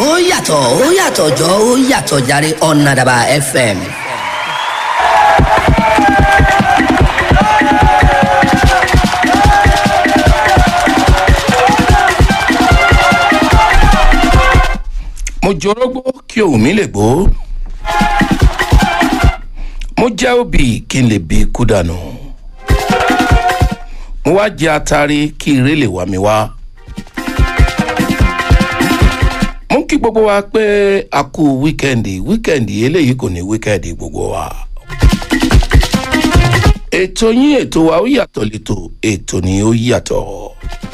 ó yàtọ̀ ó yàtọ̀ jọ ó yàtọ̀ jàre ọ̀nàdàbà fm. mo jorógbó kí òun mi lè gbó mo jẹ́ òbí kí n lè bí kú dànù mo wá jẹ atari kí ire lè wá mi wá mo ń kí gbogbo wa pé a kú wíkẹ́ndì wíkẹ́ndì eléyìí kò ní wíkẹ́ndì gbogbo wa ètò yín ètò wa ó yàtọ̀ létò ètò ni ó yàtọ̀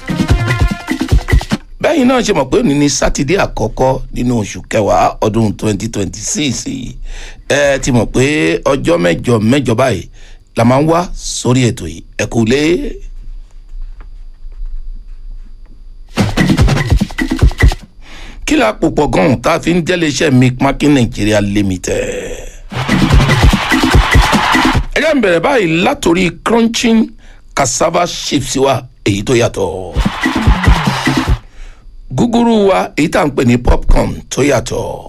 bẹ́yìn náà ṣe mọ̀ pé òní ni sátidé àkọ́kọ́ nínú oṣù kẹwàá ọdún 2026 ẹ ti mọ̀ pé ọjọ́ mẹ́jọ mẹ́jọ báyìí la máa ń wá sórí ètò yìí ẹ kú lé. kí la pò pọ̀ gan-an tá a fi ń jẹ́lé iṣẹ́ micmakin nigeria limited. ẹ jẹ́ n bẹ̀rẹ̀ báyìí látòrí crunching cassava chips wa èyí tó yàtọ̀ gúgúrú wa èyí tá à ń pè ní popcorn tó yàtọ̀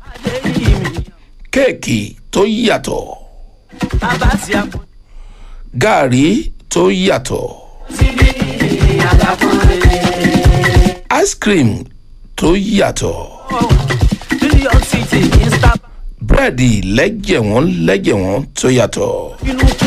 kéèkì tó yàtọ̀ gààrí tó yàtọ̀ ice cream tó yàtọ̀ búrẹ́dì lẹ́jẹ̀wọ́n lẹ́jẹ̀wọ́n tó yàtọ̀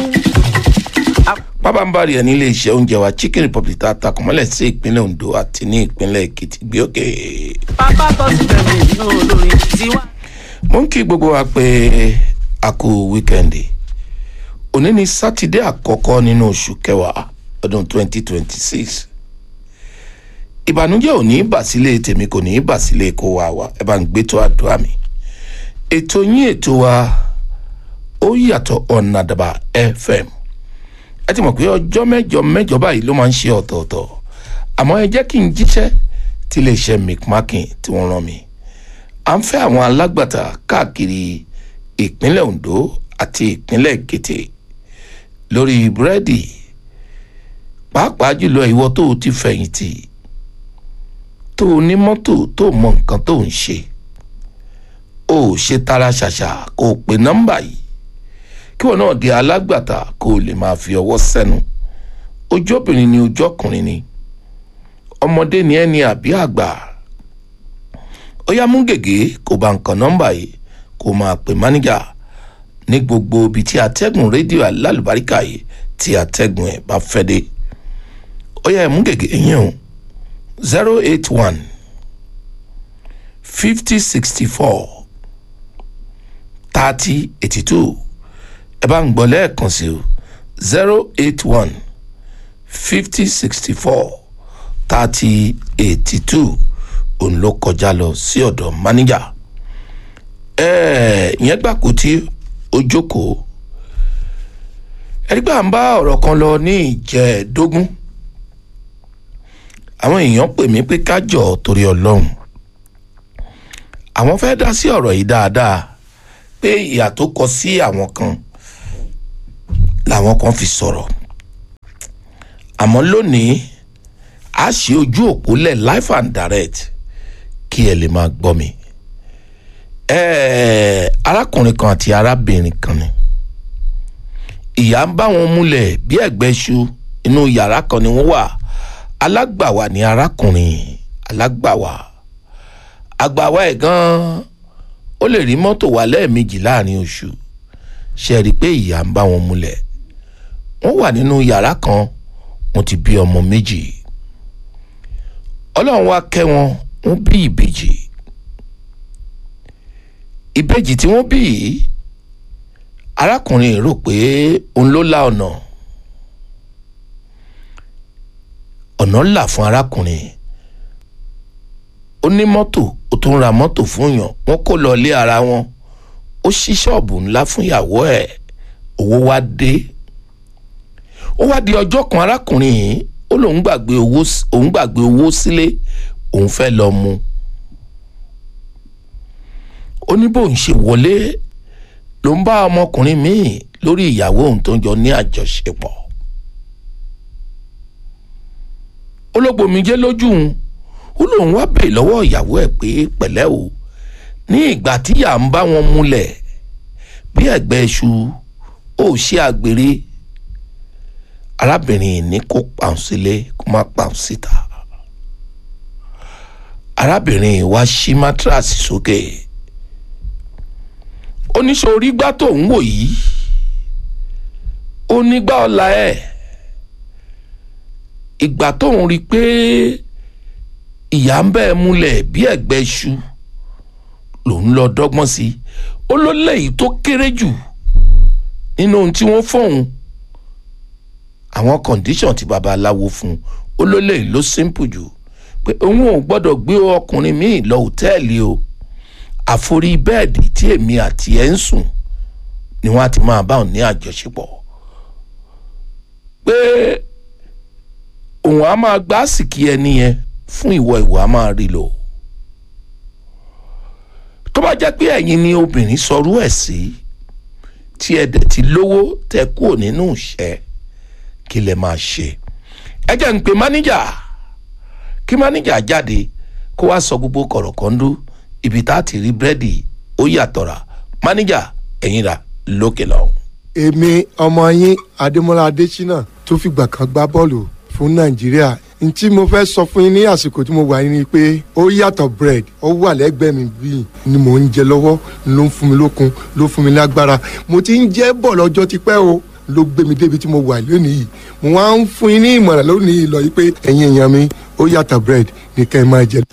pábánbárì ẹ̀ nílé iṣẹ́ oúnjẹ wa chicken republic tá a takùn mọ́lẹ̀ sí ìpínlẹ̀ ondo àti ní ìpínlẹ̀ èkìtì gbé òkè. pápá tó ti bẹ̀rù nínú olórin tiwa. mo ń kí gbogbo wa pé a kú wíkẹ́ndì òní ni sátidé àkọ́kọ́ nínú oṣù kẹwàá ọdún 2026 ìbànújẹ́ ò ní bàsílẹ̀ tèmi kò ní bàsílẹ̀ kó wa wa ẹ bá ń gbé tó àdúrà mi ètò yín ètò wa ó yàtọ̀ ọ̀nàdàbà fm ẹ ti mọ̀ pé ọjọ́ mẹ́jọ mẹ́jọ báyìí ló máa ń ṣe ọ̀tọ̀ọ̀tọ̀ àmọ́ ẹ jẹ́ kí n jíṣẹ́ tí lè ṣe mcmakin tí wọ́n rán mi à ń fẹ́ àwọn alágbàtà káàkiri ìpínlẹ̀ ondo àti ìpínlẹ̀ èkìtì lórí búrẹ́dì pàápàá jùlọ ìwọ tó o ti fẹ̀yìntì tó o ní mọ́tò tó o mọ nǹkan tó o ń ṣe o ò ṣe tara ṣàṣà kó o pe nọ́mbà yìí kí wọn náà di alágbàtà kó o lè máa fi ọwọ́ sẹ́nu ojú obìnrin ni ojú ọkùnrin ni ọmọdé ni ẹni àbí àgbà ó yá mú gègé kó bá nǹkan nọ́mbà yìí kó máa pè máníjà ní gbogbo ibi tí atẹ́gùn rédíò alálùbáríkà yìí tí atẹ́gùn ẹ̀ bá fẹ́ dé ó yá mú gègé yín o zero eight one fifty sixty four thirty eighty two ẹ bá ń gbọ́ lẹ́ẹ̀kan sí o zero eight one fifty sixty four thirty eighty two òun ló kọjá lọ sí ọ̀dọ̀ máníjà ìyẹn gbà kó tí ó jókòó ẹni pé à ń bá ọ̀rọ̀ kan lọ ní ìjẹ́ẹ̀dógún àwọn èèyàn pè mí pé kájọ torí ọlọ́run àwọn fẹ́ dá sí ọ̀rọ̀ yìí dáadáa pé ìyà tó kọ sí àwọn kan làwọn kan fi sọ̀rọ̀ àmọ́ lónìí a ṣe ojú òpó lẹ̀ life and direct kí ẹ lè máa gbọ́ mi ẹ̀ẹ́ arákùnrin kan àti arábìnrin kan ni ìyá ń bá wọn múlẹ̀ bí ẹ̀gbẹ́ ṣu inú yàrá kan ni wọ́n wà alágbàwà ni arákùnrin alágbàwà àgbàwà ẹ̀ gan-an ó lè rí mọ́tò wà lẹ́ẹ̀mejì láàrin oṣù ṣe rí i pé ìyá ń bá wọn múlẹ̀ wọ́n wà nínú yàrá kan wọ́n ti bí ọmọ méjì ọlọ́run wá kẹ́ wọn wọ́n bí ìbejì ìbejì tí wọ́n bí yìí arákùnrin rò pé òun ló la ọ̀nà ọ̀nà là fún arákùnrin ó ní mọ́tò ó tún ra mọ́tò fún yàn wọ́n kó lọ lé ara wọn ó ṣí ṣọ́ọ̀bù ńlá fún ìyàwó ẹ̀ owó wá dé ó wá di ọjọ́ kan arákùnrin yìí ó lóun gbàgbé owó òun gbàgbé owó sílé òun fẹ́ lọ mu ó ní bóun ṣe wọlé ló ń bá ọmọkùnrin míì lórí ìyàwó òun tó ń jọ ní àjọṣepọ̀ olóògbòmíjẹ́ lójú òun ó lóun wá bèè lọ́wọ́ ìyàwó ẹ̀ pé pẹ̀lẹ́ o ní ìgbà tíyà ń bá wọn múlẹ̀ bí ẹ̀gbẹ́ iṣu ó ṣe àgbèrè arábìnrin ní kó pàun sílé kó má pàun síta arábìnrin wa ṣí mátíráàsì sókè oníṣòrí gbá tó ń wò yìí ó nígbà ọ̀la ẹ̀ ìgbà tó ń rí i pé ìyá ń bẹ́ẹ̀ múlẹ̀ bí ẹ̀gbẹ́ iṣu lòun lọ dọ́gbọ́n sí i ó ló léyìí tó kéré jù nínú ohun tí wọ́n fọ̀hún àwọn condition tí babaláwo fún un ó ló léyìí ló simple jù pé òun ò gbọ́dọ̀ gbé ọkùnrin míì lọ òtẹ́ẹ̀lì o àforí bẹ́ẹ̀dì tí èmi àti ẹ̀ ń sùn ni wọ́n á ti máa bá òun ní àjọṣepọ̀ pé òun á máa gbá àsìkí ẹni yẹn fún ìwọ ìwọ á máa rí lò tó bá jẹ́ pé ẹ̀yin ni obìnrin sọrú ẹ̀ sí tí ẹ dẹ̀ ti lówó tẹ kúrò nínú ìṣẹ́ kí lẹ máa ṣe ẹ jẹ́ ń pe máníjà kí máníjà jáde kó wá sọ gbogbo kọ̀rọ̀kọ́ndú ibi tá a ti rí búrẹ́dì ó yàtọ̀ rà máníjà ẹ̀yin rà lókè lọ́hùn. èmi ọmọ yín adémọlá adésínà tó fìgbà kan gbá bọ́ọ̀lù fún nàìjíríà n tí mo fẹ́ sọ fún yín ní àsìkò tí mo wà yín ni pé ó yàtọ̀ bread ó wà lẹ́gbẹ̀ẹ́ mi bíi ni mò ń jẹ lọ́wọ́ ló ń fún mi lókun ló fún mi lágbára mo ti ń jẹ́ bọ̀ lọ́jọ́ tipẹ́ o ló gbé mi débi tí mo wà lónìí yìí mo wá ń fún yín ní ìmọ̀ràn lónìí yìí lọ yìí pé ẹ̀yin èèyàn mi ó yàtọ̀ bread ní kẹ́ ẹ máa jẹ.